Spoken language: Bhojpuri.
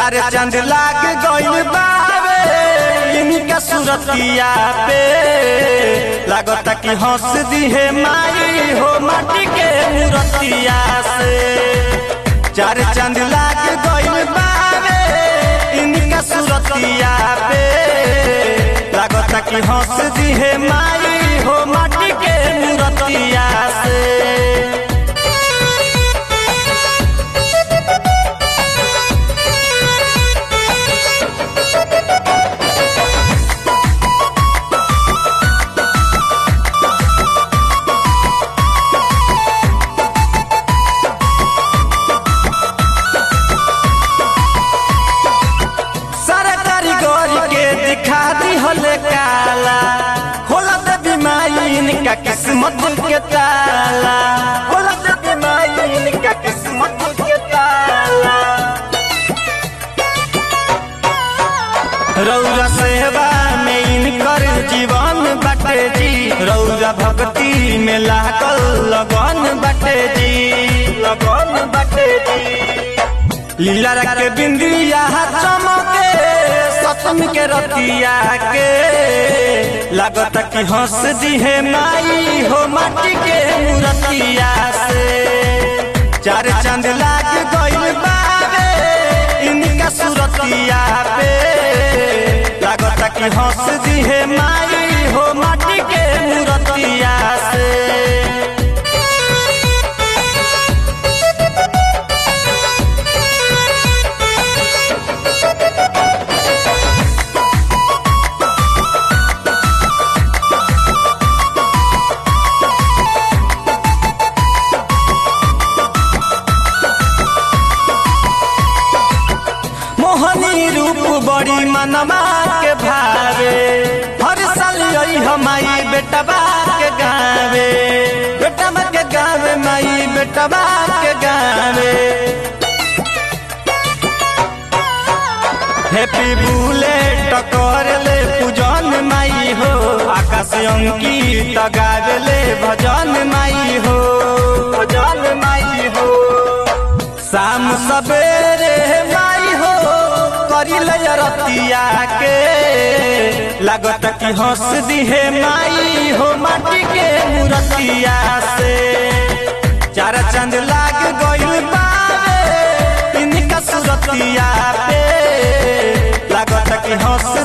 चार चांद लाग गइल बावे इनका सूरतिया पे लागता कि हंस दिहे माई हो माटी के मूरतिया से चार चांद लाग गइल बावे इनका सूरतिया पे लागता कि हंस दिहे माई हो माटी के मूरतिया से सारा कारीगरी के दिखा दी हले काला होला दे बीमारी इनका किस्मत के ताला होला दे बीमारी इनका किस्मत के ताला रौरा सेवा में इनकर जीवन बाटे जी रौरा भक्ति में लागल लगन बाटे जी लगन बाटे जी लीला के बिंदिया चमके सतम के रतिया के लागत कि हंस दिहे माई हो माटी के मूरतिया से चार चांद लाग गइल बावे इनका सूरतिया पे लागत कि हंस दिहे माई हो माटी के मूरतिया से मोहनी रूप बड़ी मनमा के भावे हर साल यही हमारी बेटबा के गावे बेटबा के गावे माई बेटबा के गावे हैप्पी बुलेट कर ले पूजन माई हो आकाश अंकित गावे ले भजन माई हो भजन माई हो शाम सवेरे माई हो करी ले रतिया के लागत कि हंस दिहे माई हो माटी के मूरतिया से चार चंद लाग गइल बावे इनका सूरतिया पे लागत कि हंस